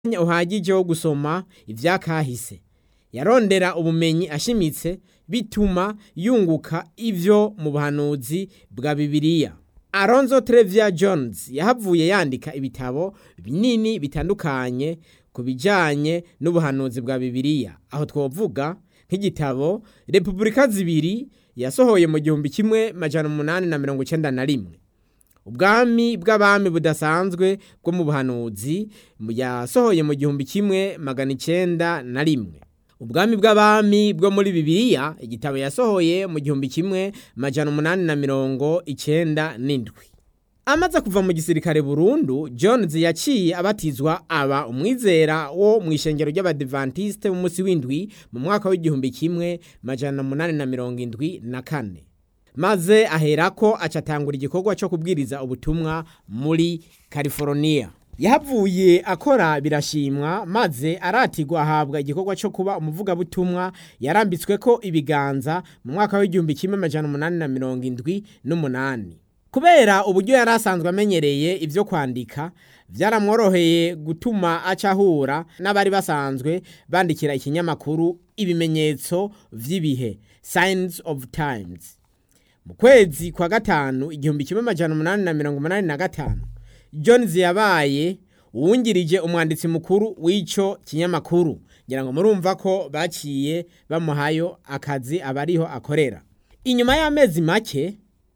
umwanya uhagije wo gusoma ivyakahise yarondera ubumenyi ashimitse bituma yunguka ivyo mu buhanuzi bwa bibiliya Alonzo Trevia Jones yahavuye yandika ibitabo binini bitandukanye ku bijanye n'ubuhanuzi bwa bibiliya aho twovuga nk'igitabo Repubulika zibiri yasohoye mu gihumbi kimwe majana umunani na mirongo icenda na rimwe ubwami bw'abami budasanzwe bwo mu buhanuzi yasohoye mu gihumbi kimwe magana icenda na rimwe ubwami bw'abami bwo muri bibiliya igitabo yasohoye mu gihumbi kimwe majana umunani na mirongo icenda n'indwi amaze kuva mu gisirikare burundu jones yaciye abatizwa aba umwizera wo mu ishengero ry'abadivantiste b'umunsi w'indwi mu mwaka w'igihumbi kimwe majana umunani na mirongo indwi na kane maze aherako acatangura igikorwa cyo kubwiriza ubutumwa muri california yahavuye akora birashimwa maze aratigwa ahabwa igikorwa cyo kuba umuvugabutumwa yarambitswe ko ibiganza mu mwaka w'igihumbi kimwe amajana umunani na mirongo indwi n'umunani kubera uburyo yari asanzwe amenyereye ibyo kwandika byaramworoheye gutuma acahura n'abari basanzwe bandikira ikinyamakuru ibimenyetso vy'ibihe signs of times mu kwezi kwa gatanu igihumbi kimwe amajana umunani na mirongo umunani na gatanu jones yabaye uwungirije umwanditsi mukuru w'ico kinyamakuru ngira ngo murumva ko baciye bamuhayo akazi abariho akorera inyuma y'amezi make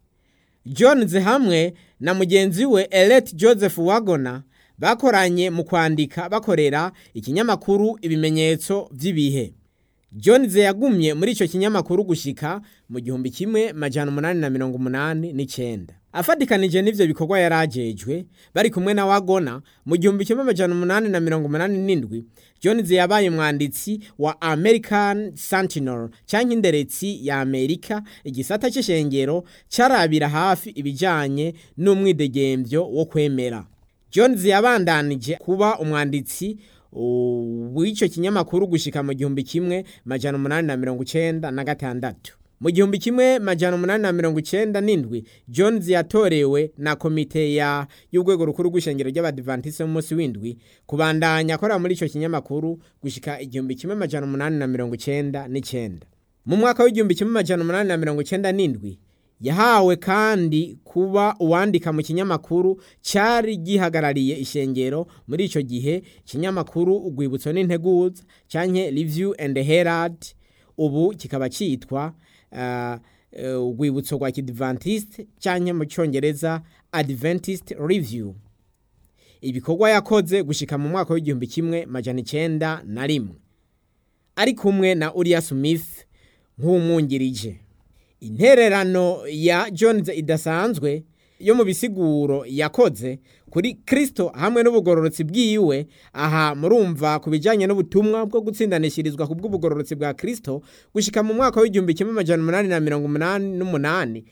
jones hamwe na mugenzi we elet joseph wagona bakoranye mu kwandika bakorera ikinyamakuru ibimenyetso vy'ibihe jones yagumye muri ico kinyamakuru gushika mu gihumbi kimwe majana umunani na mirongo umunani n'icenda afatikanije n'ivyo bikorwa yarajejwe bari kumwe na wagona mu gihumbi kimwe amajana umunani na mirongo umunani n'indwi jones yabaye umwanditsi wa american sentinel canke inderetsi ya amerika igisata c'ishengero carabira hafi ibijanye n'umwidegemvyo wo kwemera jones yabandanije kuba umwanditsi w'ico kinyamakuru gushika mu gihumbi kimwe majana umunani na mirongo icenda na gatandatu mu gihumbi kimwe majana umunani na mirongo icenda n'indwi jones yatorewe na komite ya y'urwego rukuru rw'ishengero ry'abadivantisi b'umunsi w'indwi kubandanya akorera muri ico kinyamakuru gushika igihumbi kimwe majana umunani na mirongo icenda n'icenda mu mwaka w'igihumbi kimwe majana umunani na mirongo icenda n'indwi yahawe kandi kuba uwandika mu kinyamakuru cyari gihagarariye ishengero muri ico gihe kinyamakuru urwibutso n'integuza canke review and herald ubu kikaba citwa urwibutso uh, uh, rwa kidventist canke mu cyongereza adventist review ibikorwa yakoze gushika mu mwaka w'igihumbi kimwe majana icenda na rimwe ari kumwe na uriya smith nk'umwungirije intererano ya jones idasanzwe yo mu bisiguro yakoze kuri kristo hamwe n'ubugororotsi bwiwe aha murumva ku bijyanye n'ubutumwa bwo gutsindanishirizwa ku bw'ubugororotsi bwa kristo gushyika mu mwaka w'igihumbi kimwe amajana umunani na mirongo umunani n'umunani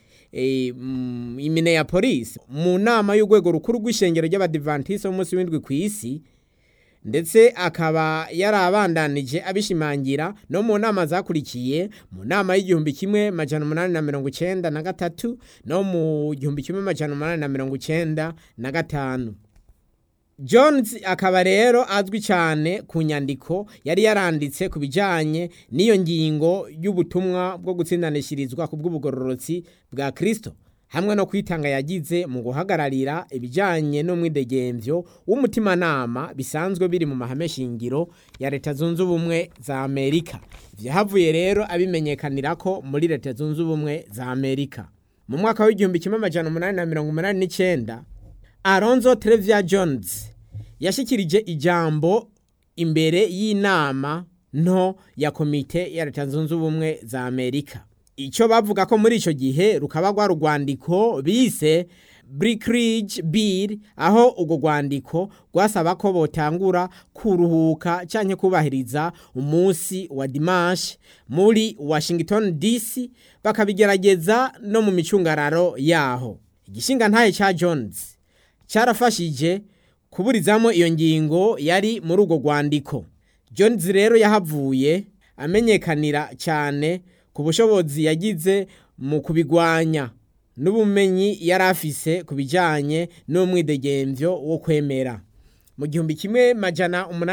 imine ya polisi mu nama y'urwego rukuru rw'ishengero ry'abadivantisi b'umunsi w'indwi ku isi ndetse akaba yarabandanije abishimangira no mu nama zakurikiye mu nama y'igihumbi kimwe majana umunani na mirongo icenda na gatatu no mu gihumbi kimwe majana umunani na mirongo icenda na gatanu jones akaba rero azwi cyane ku nyandiko yari yaranditse ku bijyanye n'iyo ngingo y'ubutumwa bwo gutsindanishirizwa ku bw'ubugororotsi bwa kristo hamwe no kwitanga yagize mu guhagararira ibijyanye n'umwidegemvyo w'umutimanama bisanzwe biri mu mahame shingiro ya leta zunze ubumwe za amerika vyahavuye rero abimenyekanira ko muri leta zunze ubumwe za amerika mu mwaka w'igihumbi kimwe amajana umunani na mirongo umunani n'icenda alonzo trevia jones yashikirije ijambo imbere y'inama nto ya komite ya leta zunze ubumwe za amerika icyo bavuga ko muri icyo gihe rukaba rwa rwandiko bise Brickridge Bill aho urwo rwandiko rwasaba ko botangura kuruhuka cyangwa kubahiriza umunsi wa dimanche muri Washington DC bakabigerageza no mu micungararo yaho igishinga ntaye cya Jones cyarafashije kuburizamo iyo ngingo yari muri urwo rwandiko Jones rero yahavuye amenyekanira cyane ku bushobozi yagize mu kubigwanya n'ubumenyi yari afise ku bijyanye n'umwidegemvyo wo kwemera mu gihumbi kimwe majana umunani